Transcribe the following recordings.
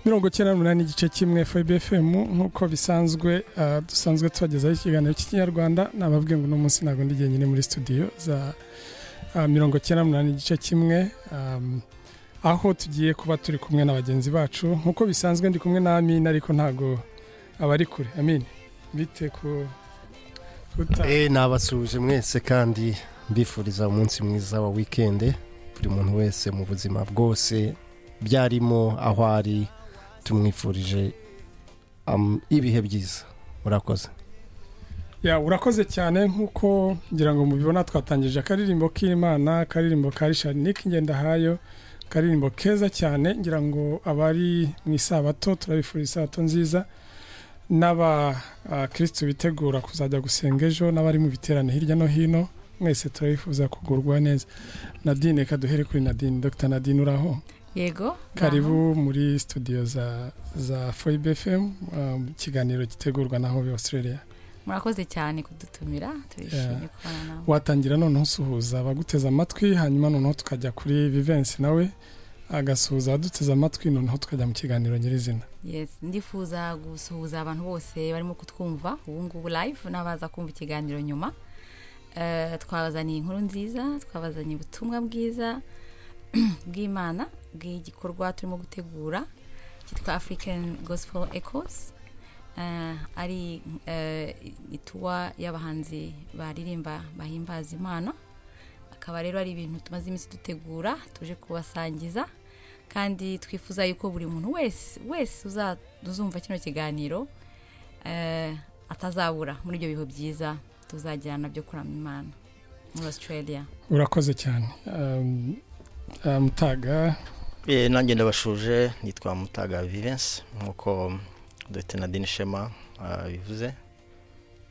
mirongo icyenda n'umunani igice kimwe fbfm nk'uko bisanzwe ah, dusanzwe tubagezaho ikiganiro cy'ikinyarwanda nababwiye ngo uno munsi ntabwo ndi jyenyine muri studio za ah, mirongo icyenda n'umunani igice kimwe am, aho tugiye kuba turi kumwe na bagenzi bacu nk'uko bisanzwe ndi kumwe na Amina ariko ntabwo abari kure Amina bite ku kuta Eh nabasuhuje mwese kandi mbifuriza umunsi mwiza wa wikende buri muntu wese mu buzima bwose byarimo aho ari tumwifurije am- ibihe byiza murakoze Ya, urakoze cyane nk'uko ngira ngo mubibona twatangije akaririmbo k'imana akaririmbo ka richard nick ngendahayo akaririmbo keza cyane ngira ngo abari mu isabato turabifurira isabato nziza n'abakirisitu bitegura kuzajya gusenga ejo n'abari mu biterane hirya no hino mwese turabifuza kugurwa neza nadine reka duhere kuri nadine dr nadine uraho yego karibu muri studio za za foyibe fm ikiganiro gitegurwa na hobe australia ngaho. murakoze cyane kudutumira turishimye kubana nawe watangira noneho usuhuza abaguteze amatwi hanyuma noneho tukajya kuri vivensi nawe agasuhuza abaduteze amatwi noneho tukajya mu kiganiro nyirizina yes ndifuza gusuhuza abantu bose barimo kutwumva ubu ngubu live n'abaza kumva ikiganiro nyuma Eh, twabazaniye inkuru nziza twabazaniye ubutumwa bwiza bw'imana bw'igikorwa turimo gutegura cyitwa african gospel echoes Eh, ari eh, ituwa y'abahanzi baririmba bahimbaza imana akaba rero ari ibintu tumaze iminsi dutegura tuje kubasangiza kandi twifuza yuko buri muntu wese wese uza- uzumva kino kiganiro eh, atazabura muri ibyo bihe byiza tuzagira nabyo kuramya imana muri australia urakoze cyane Um, uh, mutaga Eh, nanjye ndabashuje nitwa mutaga vivensi nk'uko dr nadine shema bivuze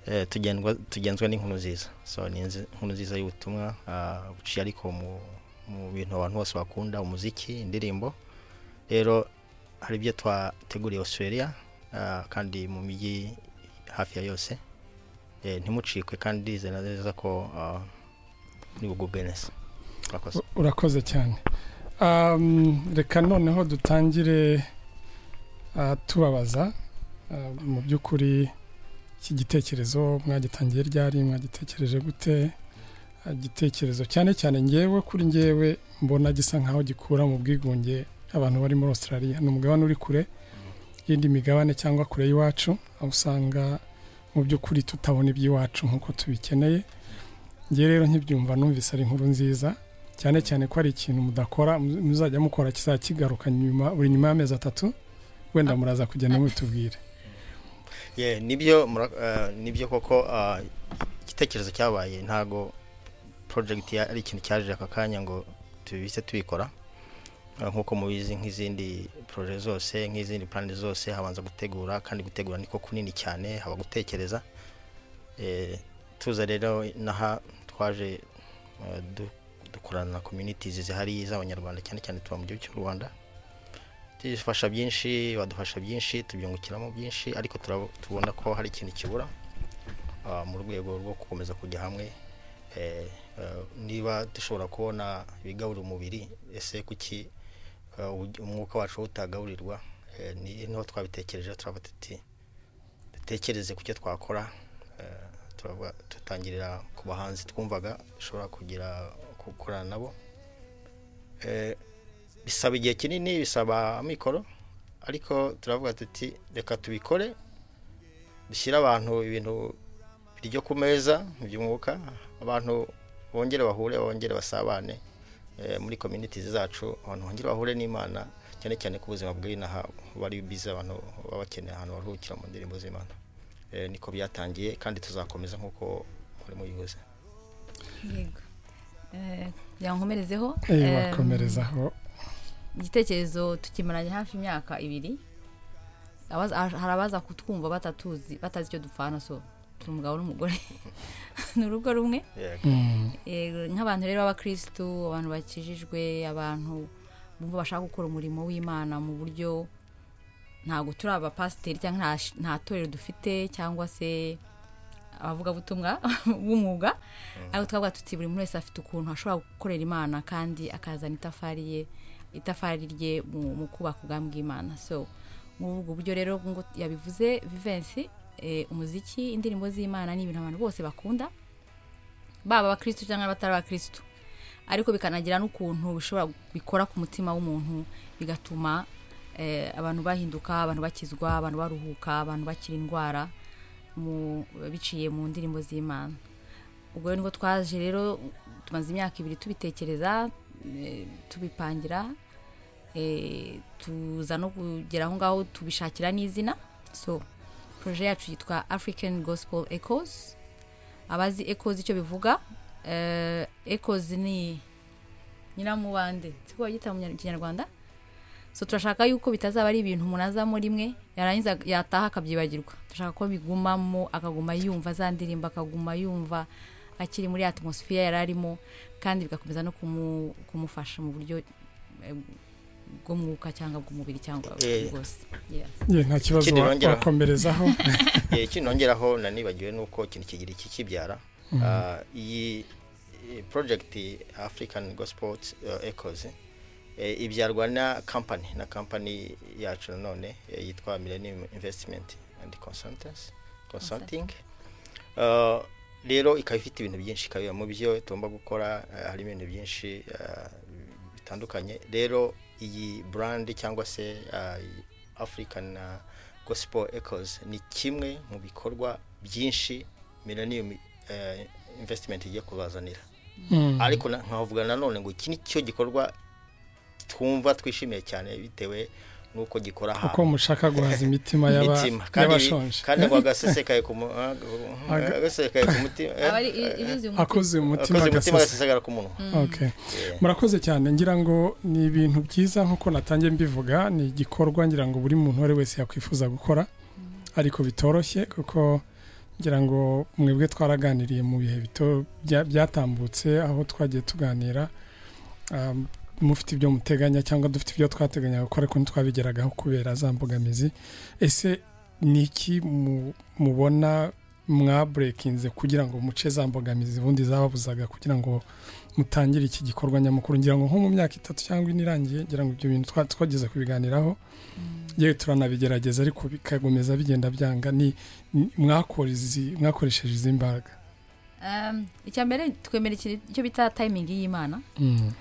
Eh, tugendwa- tugenzwa n'inkuru nziza so ni nzi- inkuru nziza y'ubutumwa ah, buciye ariko mu mu bintu abantu bose bakunda umuziki indirimbo rero hari ibyo twateguriye australia ah, kandi mu mijyi hafi ya yose Eh, ntimucikwe kandi zena neza ko ah, ni bugubwe neza murakoze u- urakoze cyane Um, reka noneho dutangire uh, tubabaza uh, mu by'ukuri iki gitekerezo mwagitangiye ryari mwagitekereje gute Uh, igitekerezo cyane cyane ngewe kuri ngewe mbona gisa nkaho gikura mu bwigunge abantu bari muri australia ni umugabane uri kure y'indi migabane cyangwa kure y'iwacu aho usanga mu by'ukuri tutabona iby'iwacu nk'uko tubikeneye ngewe rero nkibyumva numvise ari inkuru nziza cyane cyane ko hari ikintu mudakora mu- muzajya mukora kizakigaruka nyuma buri nyuma y'amezi atatu wenda muraza kugenda mubitubwire Ye, nibyo mura- eh, nibyo koko ah, igitekerezo cyabaye ntago project ya- ari ikintu cyaje aka kanya ngo tubise tubikora Ah, nkuko mubizi nk'izindi proje zose nk'izindi plan zose habanza gutegura kandi gutegura niko kunini cyane haba gutekereza Eh, tuza rero naha twaje eh, du- dukorana na communities zihari z'abanyarwanda cyane cyane tuba mu gihugu cy'u Rwanda tudufasha byinshi badufasha byinshi tubyungukiramo byinshi ariko turabo- tubona ko hari ikintu kibura ah, mu rwego rwo gukomeza kujya hamwe eh, eh, niba dushobora kubona ibigaburira umubiri ese kuki eh, ubu- umwuka wacu utagaburirwa Eh, ni niho twabitekereje turavuga tuti dutekereze ku cyo twakora eh, turavuga tutangirira ku bahanzi twumvaga dushobora kugira gukorana nabo Eh, bisaba igihe kinini bisaba amikoro ariko turavuga tuti reka tubikore dushyire abantu ibintu biryo ku meza mu by'umwuka abantu bongere bahure bongere basabane eh, muri community zacu abantu bongere bahure n'imana cyane cyane ku buzima bw'inaha bari bize abantu baba bakeneye ahantu baruhukira mu ndirimbo z'imana Eh, niko byatangiye kandi tuzakomeza nk'uko muri muyibuze yego Eh, yankomerezeho eee Em, wakomerezaho igitekerezo tukimaranye hafi imyaka ibiri Abaza- hari abaza kutwumva batatuzi batazi icyo dupfana so turi umugabo n'umugore ni urugo rumwe Yego. Mm, Eh, nk'abantu rero b'abakirisitu abantu bakijijwe abantu bumva bashaka gukora umurimo w'imana mu buryo ntabwo turi abapasiteri cyangwa nta sh- nta torero dufite cyangwa se abavugabutumwa b'umwuga ariko twavuga tuti buri muntu wese afite ukuntu ashobora gukorera imana kandi akazana itafari ye itafari rye mu mu kubaka ubwami bw'imana so muri ubwo buryo rero ngo yabivuze vivensi eh, umuziki indirimbo z'imana ni ibintu abantu bose bakunda baba abakirisitu cyangwa abatari abakirisitu ariko bikanagira n'ukuntu bishobora bikora ku mutima w'umuntu bigatuma eh, abantu bahinduka abantu bakizwa abantu baruhuka abantu bakira indwara mu- biciye mu ndirimbo z'imana ubwo rero nibwo twaje rero tumaze imyaka ibiri tubitekereza eh, tubipangira eh, tuza no kugera aho ngaho tubishakira n'izina so proje yacu yitwa african gospel echoes abazi echoes icyo bivuga eh, echoes ni nyiramubande siko bagita mu Kinyar- kinyarwanda so turashaka yuko bitazaba ari ibintu umuntu azamo rimwe yarangiza yataha akabyibagirwa turashaka ko bigumamo akaguma yumva za ndirimbo akaguma yumva akiri muri atmosphere yari arimo kandi bigakomeza no kumu- kumufasha mu buryo eh, bw'umwuka cyangwa bw'umubiri cyangwa Eh. bwose Yeah. ye nta kibazo Ikindi wa- nongera- wakomerezaho Eh, ikindi nongeraho nanibagiwe ni uko ikintu kigira ikikibyara Ah, iyi eh, project african gospel eh, echoes eh, ibyarwa na company na company yacu nanone eh, yitwa millennium investment and consultants consulting Ah, rero ikaba ifite ibintu byinshi ikaba mu byo tugomba gukora eh, harimo ibintu byinshi ah, bitandukanye rero iyi brand cyangwa se ah, african ah, gospel echoes ni kimwe mu bikorwa byinshi millennium eh, investment igiye kubazanira Mm. ariko na- nkavuga nanone ngo iki ni cyo gikorwa twumva twishimiye cyane bitewe n'uko gikora kuko mushaka guhaza imitima y'aba- imitima kandi y'abashonje kandi ngo agasesekaye ku mu- ah, Aga- agasesekaye ku mutima aba ari ibizi umutima akoze umutima akoze umutima agasesa agasesagara ku munwa Okay. Yeah. murakoze cyane ngira ngo ni ibintu byiza nk'uko natangiye mbivuga ni igikorwa ngira ngo buri muntu uwo ari wese yakwifuza gukora ariko bitoroshye kuko ngira ngo mwebwe twaraganiriye mu bihe bito bya- byatambutse aho twagiye tuganira um, mufite ibyo muteganya cyangwa dufite ibyo twateganya gukora ariko ntitwabigeragaho kubera za mbogamizi ese ni iki mu- mubona mwaburekinze kugira ngo muce za mbogamizi ubundi zababuzaga kugira ngo mutangire iki gikorwa nyamukuru ngira ngo nko mu myaka itatu cyangwa ine irangiye ngira ngo ibyo bintu twa- twageze kubiganiraho yewe turanabigerageza ariko bikagomeza bigenda byanga ni ni- mwakora izi- mwakoresheje izi mbaraga Um, icya mbere twemera ikintu- icyo bita timing y'imana Mm.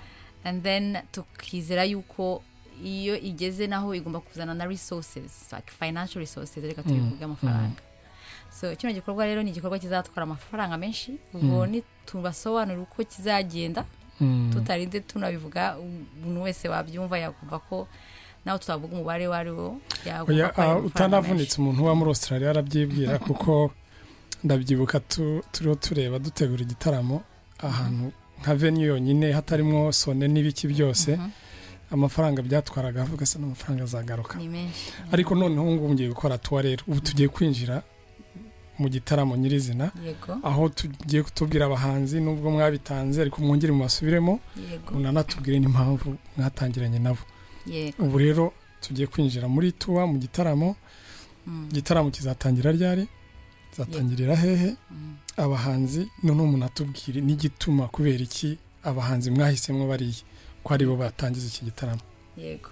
and then tukizera yuko iyo igeze naho igomba kuzana na resources like financial resources reka Mm, tubivuge amafaranga so kino gikorwa rero ni igikorwa kizatwara amafaranga menshi ubwo Mm. nitubasobanurira uko kizagenda Mm. tutarinze tunabivuga umuntu wese wabyumva yakumva ko nawe tutavuga umubare uwo ari wo yakumva Oya, ko ari ah, amafaranga utanavunitse menshi. umuntu uba muri australia arabyibwira kuko ndabyibuka tu- turiho tureba dutegura igitaramo ahantu nka venue yonyine hatarimo sone n'ibiki byose Mhm. amafaranga byatwaraga ugasa n'amafaranga azagaruka ni menshi ariko noneho ngubu ngiye gukora tuwa rero ubu tugiye kwinjira mu gitaramo nyirizina yego aho tugiye kutubwira abahanzi nubwo mwabitanze ariko mwongere mu basubiremo yego munanatubwire n'impamvu mwatangiranye nabo yego ubu rero tugiye kwinjira muri tuwa mu gitaramo Mm, igitaramo kizatangira ryari kizatangirira hehe mm. abahanzi noneho munatubwire n'igituma kubera iki abahanzi mwahisemo bariya ko aribo batangiza iki gitaramo yego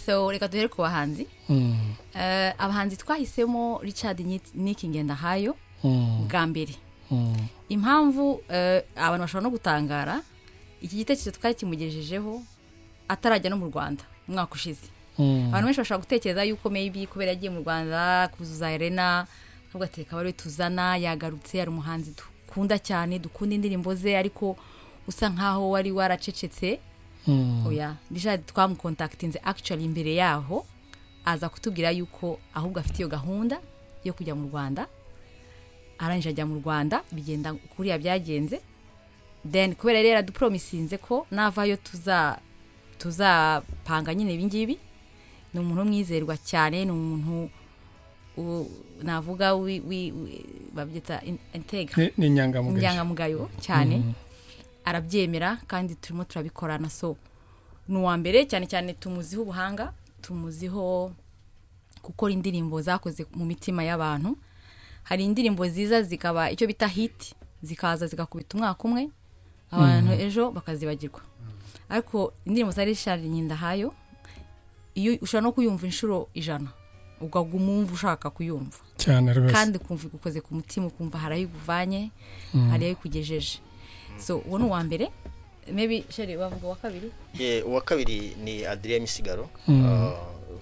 so reka duhere ku bahanzi Mm, Eh, abahanzi twahisemo richard Nyi- niki ngendahayo mm, bwa mbere mm, impamvu eh, abantu bashobora no gutangara iki gitekerezo twari kimugejejeho atarajya no mu rwanda umwaka ushize mm. abantu benshi bashobora gutekereza yuko maybe kubera yagiye mu rwanda kuzuza arena ahubwo ati reka bari tuzana yagarutse ari umuhanzi dukunda cyane dukunda indirimbo ze ariko usa nkaho wari waracecetse Mm. oya richard twamukontakitinze actually imbere yaho aza kutubwira yuko ahubwo afite iyo gahunda yo kujya mu rwanda arangije ajya mu rwanda bigenda kuriya byagenze then kubera rero yadupromisinze ko navayo tuza tuzapanga nyine ibingibi ni umuntu w'umwizerwa cyane ni umuntu u- navuga wi- wi- wi- babyita in- integra Ni- ni inyangamugayo inyangamugayo cyane arabyemera kandi turimo turabikorana so ni uwa mbere cyane cyane tumuziho ubuhanga tumuziho gukora indirimbo zakoze mu mitima y'abantu hari indirimbo ziza zikaba icyo bita hiti zikaza zigakubita umwaka umwe abantu ejo bakazibagirwa ariko indirimbo za rishari nkindahayo iyo ushobora no kuyumva inshuro ijana ukaguma umva ushaka kuyumva cyane rwose kandi ukumva igukoze ku mutima ukumva hari ayo iguvanye Mm. hari ayo ikugejeje so uwo ni uwa mbere maybe shari wavuga uwa kabiri Ye, uwa kabiri ni adriya misigaro Mm. Ah,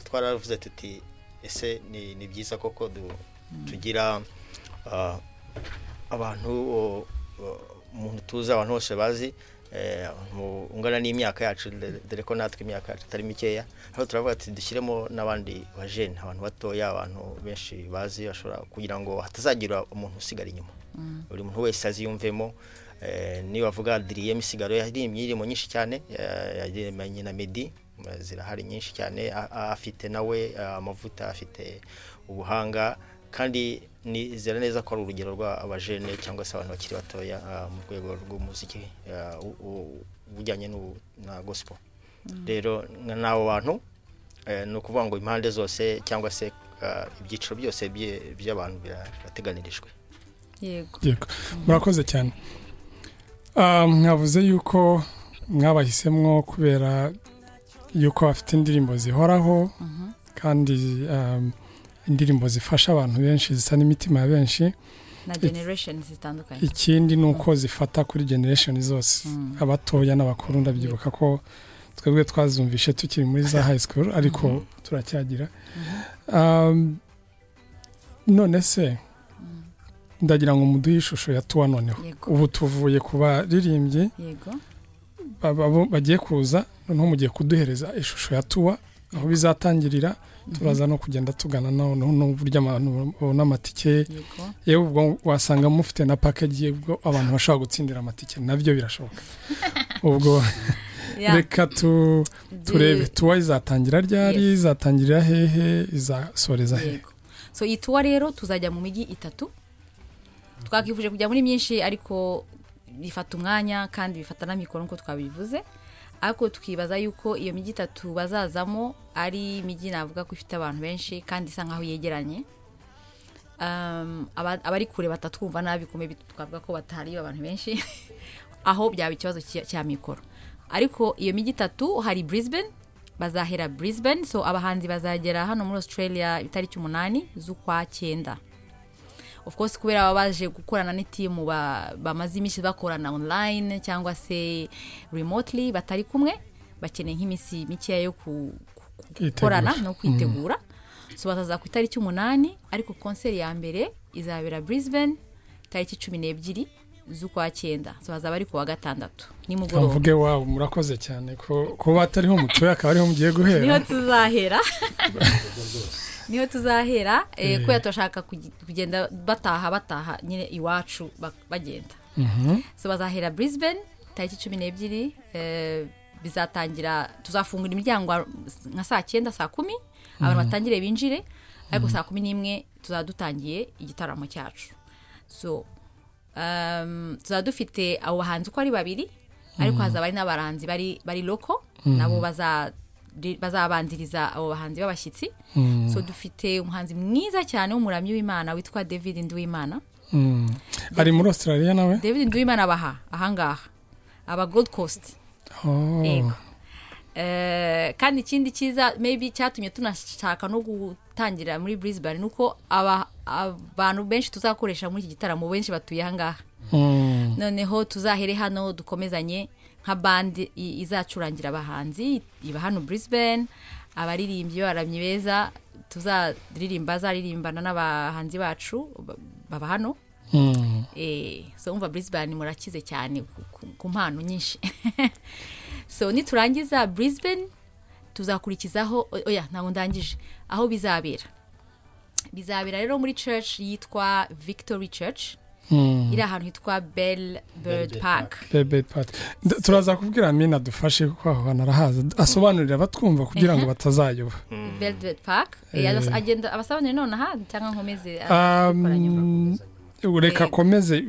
twaravuze tuti ese ni ni byiza koko du- tugira ah, abantu o- o- umuntu tuzi abantu bose bazi eh, mu- ungana n'imyaka yacu dore- dore ko natwe imyaka yacu itari mikeya aho turavuga ati dushyiremo n'abandi bajene abantu batoya abantu benshi bazi bashobora kugira ngo hatazagira umuntu usigara inyuma buri muntu wese aziyumvemo Eh, niba avuga adiriye misigaro yaririmbye indirimbo nyinshi cyane eh, yaririmbanye na medi eh, zirahari nyinshi cyane a- a- afite nawe eh, amavuta afite ubuhanga kandi nizera neza ko ari urugero rw'abajene cyangwa se abantu bakiri batoya ah, mu rwego rw'umuziki ah, u- u- ubujyanye n'ubu- na gospel rero nka n'abo bantu eh, ni ukuvuga ngo impande zose cyangwa se ah, ibyiciro byose bye- by'abantu bira- birateganirijwe yego yego murakoze cyane Ah, mwavuze yuko mwabahisemo kubera yuko bafite indirimbo zihoraho kandi ah, indirimbo zifasha abantu benshi zisa n'imitima ya benshi na generation zitandukanye ikindi ni uko zifata kuri generation zose abatoya n'abakuru ndabyibuka ko twebwe twazumvishe tukiri muri za high school ariko turacyagira Um, none se ndagira ngo muduhe ishusho ya tuwa noneho Yego. ubu tuvuye ku baririmbyi yego ba- ba- bagiye kuza noneho mugiye kuduhereza ishusho ya tuwa aho bizatangirira turaza no kugenda tugana naho n'uburyo abantu babona amatike yego yewe ubwo wasanga mufite na package ubwo abantu bashobora gutsindira amatike nabyo birashoboka ubwo Ya, reka tu, de- turebe tuwa izatangira ryari Yes. izatangira hehe izasoreza hehe yego so iyi tuwa rero tuzajya mu mijyi itatu twakifuje kujya muri myinshi ariko bifata umwanya kandi bifata na mikoro nk'uko twabivuze ariko tukibaza yuko iyo mijyi itatu bazazamo ari imijyi navuga ko ifite abantu benshi kandi isa nkaho yegeranye Um, aba- abari kure batatwumva nabi kuko maybe twavuga ko batari abantu benshi aho byaba ikibazo cya- cya mikoro ariko iyo mijyi itatu hari brisbane bazahera brisbane so abahanzi bazagera hano muri australia itariki umunani z'ukwa cyenda of course kubera baba baje gukorana n'itimu ba- bamaze iminsi bakorana online cyangwa se remotely batari kumwe bakeneye nk'iminsi mikeya yo ku- ku- gukorana Kwitegura. no kwitegura so bazaza ku itariki umunani ariko konseri ya mbere izabera brisbane tariki cumi n'ebyiri z'ukwa cyenda so bazaba ari ku wa gatandatu nimugoroba mvuge wabo murakoze cyane ko kuba atariho mutuye akaba ariho mugiye niho guhera tuzahera niho tuzahera eh, kubera turashaka kugi- kugenda bataha bataha nyine iwacu ba- bagenda so bazahera brisbane tariki cumi n'ebyiri eh, bizatangira tuzafungura imiryango nka saa cyenda saa kumi abantu batangire binjire ariko saa kumi n'imwe tuzaba dutangiye igitaramo cyacu so um, tuzaba dufite abo bahanzi uko ari babiri ariko hazaba hari n'abaranzi bari bari loko nabo baza- ri- bazabanziriza abo bahanzi b'abashyitsi so dufite umuhanzi mwiza cyane w'umuramyi w'imana witwa david nduwimana Mm. ari muri australia nawe david nduwimana abaha ahangaha aba gold coast Oh. Yego. Eh, kandi ikindi cyiza maybe cyatumye tunashaka no gutangira muri brisbane ni uko aba- abantu benshi tuzakoresha muri iki gitaramo benshi batuye ahangaha Mm. noneho tuzahere hano dukomezanye nka bande i- izacurangira abahanzi iba hano brisbane abaririmbyi baramyi beza tuzaririmba zaririmbana n'abahanzi bacu ba- baba hano Mm. Eh, so umva brisbane murakize cyane ku- ku- ku mpano nyinshi so niturangiza brisbane tuzakurikizaho o- oya ntabwo ndangije aho bizabera bizabera rero muri church yitwa victory church Mm. iri ahantu hitwa bell bird park Bebe Party. Nda- turaza kubwira amina adufashe kuko aho hantu arahaza asobanurira abatwumva kugira ngo batazayoba bell bird park Eh, abas- agenda abasobanurire nonaha cyangwa nkomeze Um, abikora nyuma. reka Yego. komeze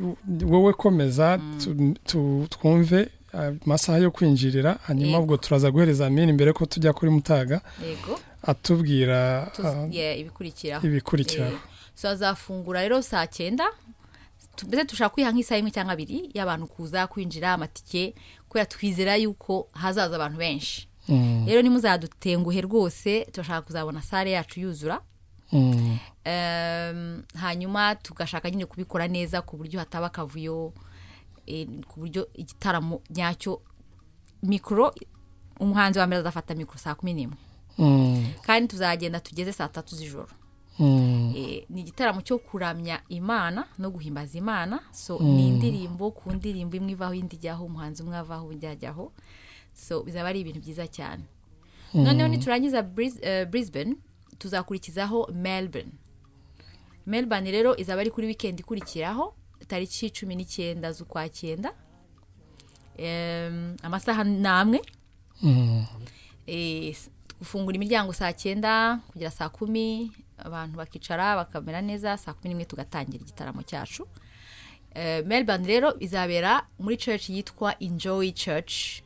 wowe komeza tu- tu- twumve ah, amasaha yo kwinjirira hanyuma Yego. ubwo turaza guhereza amini mbere ko tujya kuri mutaga yego atubwira tuz- ah, yeah, ibikurikiraho ibikurikiraho Eh, so azafungura rero saa cyenda tu- mbese dushobora kwiha nk'isaha imwe cyangwa abiri y'abantu kuza kwinjira amatike kubera twizera yuko hazaza abantu benshi Mm, rero nimuzadutenguhe rwose turashaka kuzabona sare yacu yuzura mm, Em, hanyuma tugashaka nyine kubikora neza ku buryo hataba akavuyo eh, ku buryo igitaramo nyacyo mikoro umuhanzi wa mbere azafata mikoro saa kumi n'imwe mm, kandi tuzagenda tugeze saa tatu z'ijoro mm, Eh, ni igitaramo cyo kuramya imana no guhimbaza imana so ni indirimbo ku ndirimbo imwe ivaho indi ijyaho umuhanzi umwe avaho undi ajyaho so bizaba ari ibintu byiza cyane noneho niturangiza Bris- eh, brisbane tuzakurikizaho melbourne melbourne rero izaba ari kuri weekend ikurikiraho tariki cumi n'icyenda z'ukwa cyenda Em, amasaha ni amwe mm, Eh, s- gufungura imiryango saa cyenda kugera saa kumi abantu bakicara bakamera neza saa kumi n'imwe tugatangira igitaramo cyacu Eh, melbourne rero izabera muri church yitwa enjoy church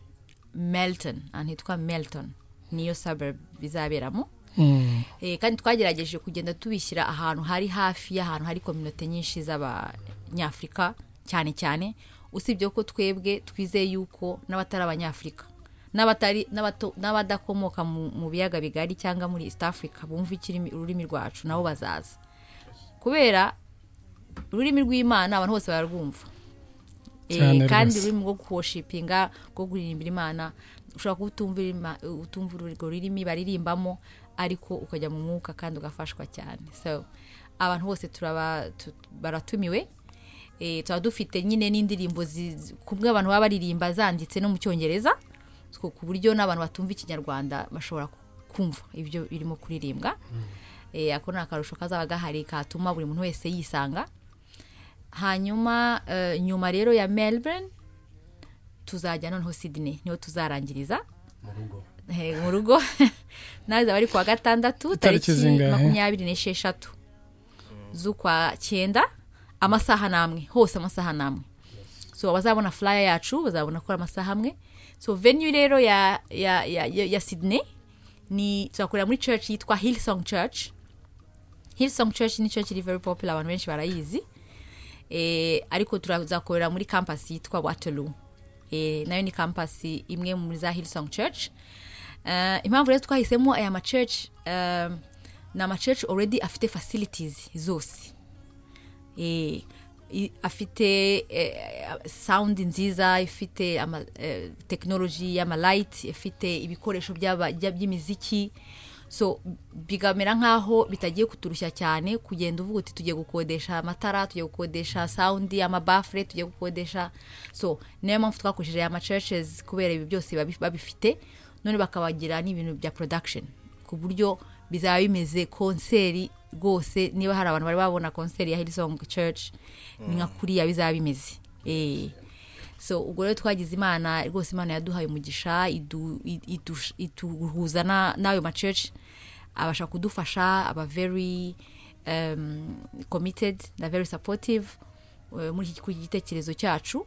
melton ahantu hitwa melton niyo suburb bizaberamo mm, Eh, kandi twagerageje kugenda tubishyira ahantu hari hafi y'ahantu hari kominote nyinshi z'abanyafurika cyane cyane usibye ko twebwe twizeye yuko n'abatari abanyafurika n'abatari n'abato- n'abadakomoka mu mu biyaga bigari cyangwa muri east africa bumva ikirimi- ururimi rwacu nabo bazaza kubera ururimi rw'imana abantu bose bararwumva Eh, Cyane kandi rwose. ururimi rwo kuwoshipinga rwo kuririmbira imana ushobora kuba utumva irima- utumva urwo rurimi baririmbamo ariko ukajya mu mwuka kandi ugafashwa cyane so abantu bose turaba tu- baratumiwe Eh, tuba dufite nyine n'indirimbo zi- zi- ku bw'abantu baba baririmba zanditse no mu cyongereza ku ku buryo n'abantu batumva ikinyarwanda bashobora ku- kumva ibyo birimo kuririmbwa Eh, ako ni akarusho kazaba gahari katuma buri muntu wese yisanga hanyuma eh, nyuma rero ya melbourne tuzajya noneho sydney niho tuzarangiriza Eh, mu rugo nawe zaba ari kuwa gatandatu Itariki tariki zingahe? makumyabiri n'esheshatu z'ukwa cyenda amasaha n'amwe hose amasaha n'amwe so abazabona flyer yacu bazabona ko ari amasaha amwe so venue rero ya ya ya, ya, ya sydney ni tuzakorera muri church yitwa hillsong church hillsong church ni church iri very popular abantu benshi barayizi eh, ariko turazakorera muri campus yitwa waterloo eh, nayo ni campus imwe muri za hillsong church Eh, impamvu rero twahisemo aya machurch eh, ni amachurch already afite facilities zose eh, i- afite eh, sound nziza ifite ama, eh, technology y'amalight ifite ibikoresho by'aba- bya- by'imiziki so bigamera nk'aho bitagiye kuturushya cyane kugenda uvuga uti tugiye gukodesha amatara tugiye gukodesha sound amabafure tugiye gukodesha so niyo mpamvu twakoresheje aya machurches kubera ibi byose babi- babifite none bakabagira n'ibintu bya production ku buryo bizaba bimeze konseri rwose niba hari abantu bari babona konseri ya Hillsong Church ni nka kuriya bizaba bimeze eh so ubwo rero twagize imana rwose imana yaduhaye umugisha idu- i- idush- ituhuza na- n'ayo machurch abasha kudufasha aba very um, committed na very supportive eh, muri iki gitekerezo cyacu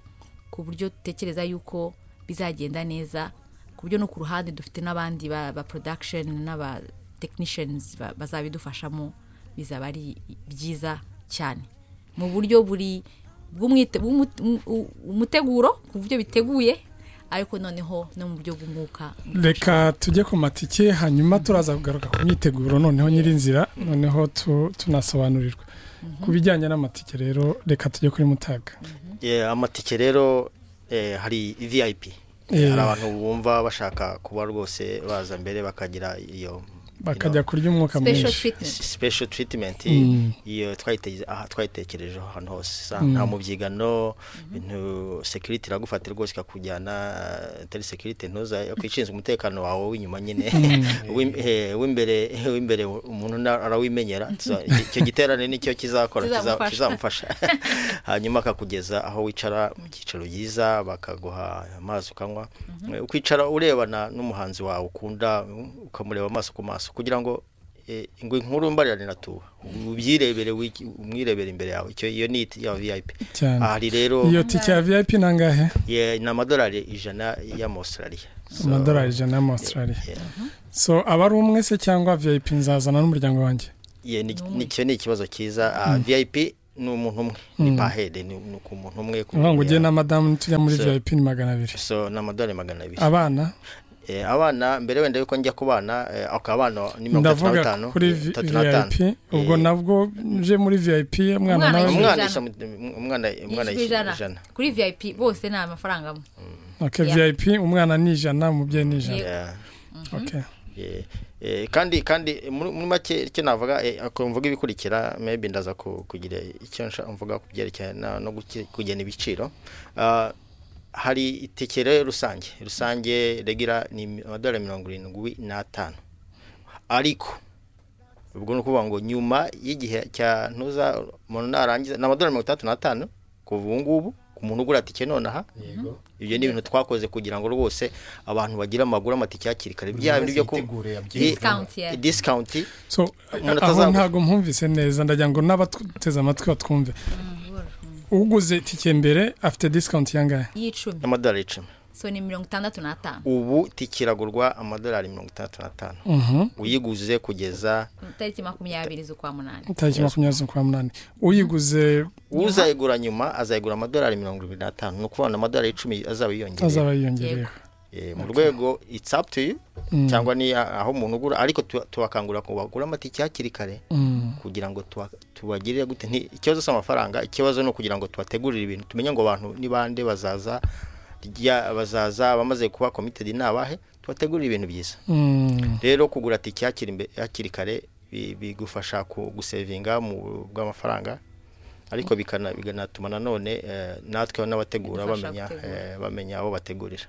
ku buryo dutekereza yuko bizagenda neza ku buryo no ku ruhande dufite n'abandi ba, ba production n'aba technicians ba- bazabidufashamo bizaba ari byiza cyane mu buryo buri bw'umwite- bw'umu- u- umuteguro ku buryo biteguye ariko noneho no mu buryo bw'umwuka reka tujye ku matike hanyuma turaza kugaruka ku myiteguro noneho nyirinzira noneho tu- tunasobanurirwa ku bijyanye n'amatike rero reka tujye kuri mutaga Yeah, amatike rero eh, hari vip Eh. hari abantu bumva bashaka kuba rwose baza mbere bakagira iyo bakajya kurya umwuka special mwinshi S- treatment special treatment Mm. iyo twayite- aha, twayitekerejeho ahantu hose Sa- nta mubyigano bintu security iragufatira rwose ikakujyana eh, tele security ntuza yakwishinzwe umutekano wawe w'inyuma nyine W'im- eh, w'imbere w'imbere umuntu na- arawimenyera Tuza- iki- icyo giterane nicyo kizakora kiza- Kizamufasha. kizamufasha hanyuma akakugeza aho wicara mu cyicaro byiza bakaguha amazi ukanywa Eh, ukicara urebana n'umuhanzi wawe ukunda ukamureba amaso ku maso kugira ngo eh, ingwe nkuru mbarirane natuba ubyirebere wiki- umwirebere imbere yawe icyo iyo ni it- ya vip cyane ahari rero iyo tike ya vip ni angahe ye- ni amadolari ijana y'amaustraliya So, amadolari ijana y'amaustralia yeah. so aba ari umwe se cyangwa vip nzazana n'umuryango wanjye Ye, ni- ni- icyo ni ikibazo cyiza Ah, vip ni umuntu umwe ni Mm. pahede ni ni ku muntu umwe ku ngo muntu ujye na madamu tujya muri So- vip ni magana abiri so ni amadolari magana abiri abana Eh, abana mbere wenda yuko njya ku bana eh, ako abana ni mirongo itatu na ndavuga batanu kuri eh, vi- itatu na vip batanu ubwo Eh. nabwo nje muri vip umwana Umwana nawe yishyura. umwana yishyura mu- umwana Yishyura umwana yishyura ijana. ijana kuri vip bose ni amafaranga amwe okay, Yeah. vip umwana ni ijana umubyeyi ni ijana Yeah. okay. Eh, eh, kandi kandi muri muri make icyo navuga eh, ako mvuga ibikurikira maybe ndaza ku- kugira icyo nsha- mvuga ku byerekeye na- no guki- kugena ibiciro Ah, hari itike rero rusange rusange regira ni amadolari mirongo irindwi n'atanu ariko ubwo ni ukuvuga ngo nyuma y'igihe cya ntuza umuntu narangiza ni amadolari mirongo itandatu n'atanu kuva ubu ngubu ku muntu ugura tike nonaha yego ibyo ni ibintu twakoze kugira ngo rwose abantu bagire amaguru amatike hakiri kare bya bindi byo ku kubitegure Ye- Discount, yeah. discount so Umuntu aho atazabura. ntabwo mpumvise neza ndagira ngo n'abatuteze amatwi batwumve uguze itike mbere afite discount yangahe y'icumi y'amadolari icumi so ni mirongo itandatu n'atanu ubu tike iragurwa amadolari mirongo itandatu n'atanu Mhm. uyiguze kugeza tariki makumyabiri z'ukwa munani tariki makumyabiri z'ukwa munani uyiguze uzayigura nyuma azayigura amadolari mirongo irindwi n'atanu ni ukuvuga ngo amadolari icumi azaba yiyongereye azaba yiyongereyeho Eh, mu rwego it's up to you cyangwa ni aho umuntu ugura ariko tu- tubakangurira ko bagura amatike hakiri kare Mm. kugira ngo tuba- tubagirire gute nti ikibazo si amafaranga ikibazo ni ukugira ngo tubategurire ibintu tumenye ngo abantu ni bande bazaza rya- bazaza bamaze kuba committed ni abahe tubategurire ibintu byiza Mm. rero kugura tike hakiri imbe- hakiri kare bi- bigufasha ku- gusevinga mu bw'amafaranga ariko bikana- bikanatuma nanone eh, natwe n'abategura Bidufasha bamenya gutegura. eh, bamenya aho bategurira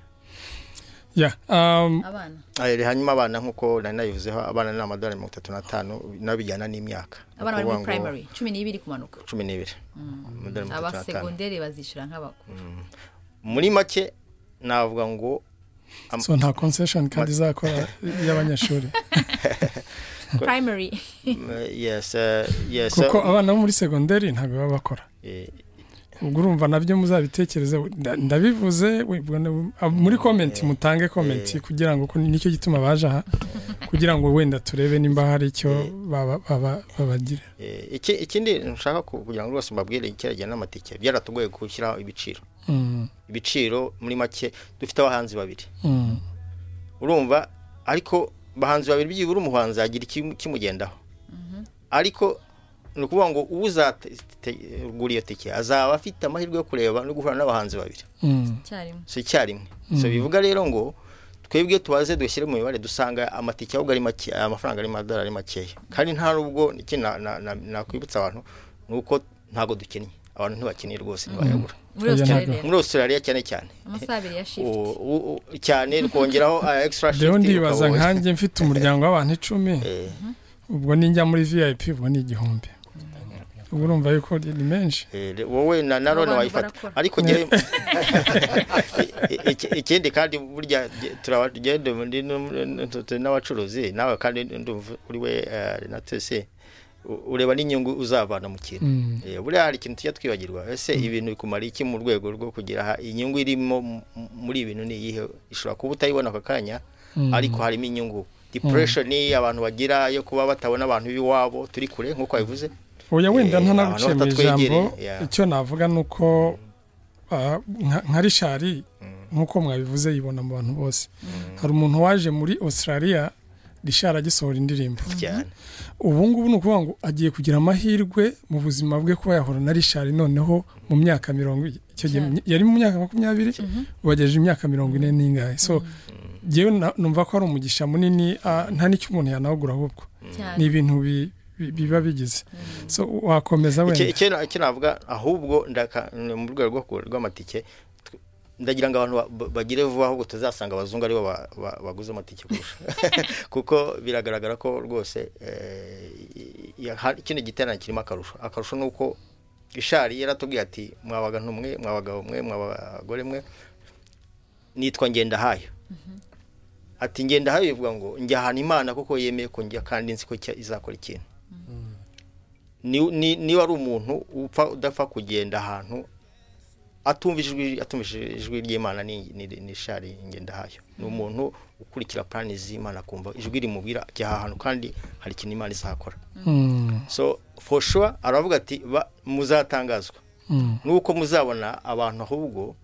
Yeah, um, abana Eh, hanyuma abana nk'uko nari nabivuzeho abana ni amadolari mirongo itatu n'atanu n'abijyana n'imyaka abana bari Ni muri ukuvuga ngo primary cumi n'ibiri kumanuka cumi n'ibiri amadolari mirongo itatu n'atanu abasegonderi bazishyura nk'abakuru muri make navuga ngo so nta concession kandi izakora y'abanyeshuri primary mm, yes eh, yes kuko eh, abana bo muri segonderi ntabwo baba bakora eh, ubwo urumva nabyo muzabitekereze nda- ndabivuze we- ubwo ni- ab- muri komenti mutange komenti kugira ngo kuko nicyo gituma baje aha kugira ngo wenda turebe nimba hari icyo baba- baba- babagira eh, iki- ikindi nshaka ku- kugira ngo rwose mbabwire icyerekeranye n'amatike byaratugoye gushyiraho ibiciro Mm, ibiciro muri make dufite abahanzi babiri mm, urumva ariko bahanzi babiri byibura umuhanzi yagira ikim- ikimugendaho ariko ni ukuvuga ngo uzagura iyo tike azaba afite amahirwe yo kureba no guhura n'abahanzi babiri mm. icyarimwe si icyarimwe so bivuga rero ngo twebwe tubaze dushyire mu mibare dusanga amatike ahubwo ari make amafaranga ari amadolari ari makeya kandi nta nubwo iki na- na- na- nakwibutsa abantu ni uko ntabwo dukinnye abantu ntibakeneye rwose ntibayagura muri Oya, ntabwo. australia muri australia cyane cyane amasaha abiri ya shift U- u- u- cyane tukongeraho uh, extra shift rero ndibaza ukabona- nkanjye mfite umuryango w'abantu icumi Eh, ubwo ninjya muri vip ubwo ni igihumbi ubwo urumva yuko ni menshi eh, re- wowe na Abo narone bantu wayifata barakora. ariko njyewe iki- ikindi kandi burya jye- turabagende muri num- turi n'abacuruzi nawe kandi ndumva uri we eh, Renatus u- ureba n'inyungu uzavana mu kintu Mm. Eh, buriya hari ikintu tujya twibagirwa ese ibintu bikumara iki mu rwego rwo kugira aha inyungu irimo mu- muri ibi bintu ni iyihe ishobora kuba utayibona aka kanya Mm. ariko harimo inyungu depression ni abantu bagira yo kuba batabona abantu b'iwabo turi kure nk'uko wabivuze oya wenda Eh, ntanaguciye mu ijambo abantu batatwegereye, yeah. icyo navuga ni uko ah, nka- nka rishari nk'uko mwabivuze yibona mu bantu bose hari umuntu waje muri australia rishari agisohora indirimbo cyane ubu ngubu ni ukuvuga ngo agiye kugira amahirwe mu buzima bwe kuba yahura na rishari noneho mu myaka mirongo icyo gihe Cyane. yari mu myaka makumyabiri wagejeje imyaka mirongo ine n'ingahe so jyewe na- numva ko ari umugisha munini ah, nta n'icyo umuntu yanawugura ahubwo ni cyane ibintu bi- bi- biba bigize so wakomeza Icyo- wenda icyo na- icyo navuga ahubwo ndaka- mu rwego rwo ku- rw'amatike tw- ndagira ngo abantu ba- ba- bagire vuba ahubwo tuzasanga abazungu aribo ba- ba- baguze amatike kurusha kuko biragaragara ko rwose eh, i- i- hari- kino giterane kirimo akarusho akarusho ni uko ishari yaratubwiye ati mwabagantu mwe mwabagabo mwe mwabagore mwe nitwa ngendahayo ati ngendahayo bivuga ngo njya ahantu imana kuko yemeye ko njya kandi nzi ko cya- izakora ikintu ni- ni- niba ari umuntu upfa udapfa kugenda ahantu atumvise ijwi atumvise ijwi ry'imana ni ni- ni shari ngendahayo ni umuntu ukurikira plani z'imana akumva ijwi rimubwira ajya aha hantu kandi hari ikintu imana izakora Mm, so for sure aravuga ati "Ba- muzatangazwa mm. nuko muzabona abantu ahubwo